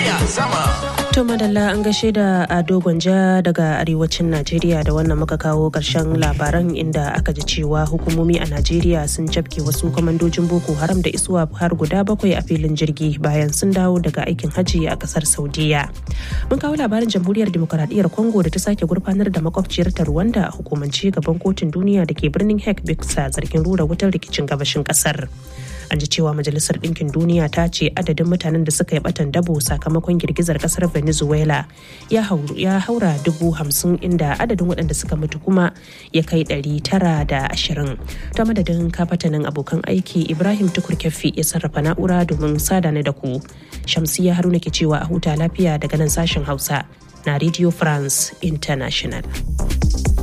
duniya sama. To madalla an gaishe da Ado Gwanja daga arewacin Najeriya da wannan muka kawo ƙarshen labaran inda aka ji cewa hukumomi a Najeriya sun cafke wasu kwamandojin Boko Haram da isuwa har guda bakwai a filin jirgi bayan sun dawo daga aikin hajji a ƙasar Saudiya. Mun kawo labarin jamhuriyar demokaradiyyar Congo da ta sake gurfanar da makwabciyar ta Rwanda a hukumance gaban kotun duniya da ke birnin Hague bisa zargin rura wutar rikicin gabashin ƙasar. an ji cewa majalisar ɗinkin duniya ta ce adadin mutanen da suka yi batan dabo sakamakon girgizar kasar venezuela ya haura dubu hamsin inda adadin waɗanda suka mutu kuma ya kai ɗari tara da ashirin ta madadin kafatanin abokan aiki ibrahim tukur kyaffi ya sarrafa na'ura domin sada da ku shamsiya haruna ke cewa a huta lafiya daga nan sashen hausa na radio france international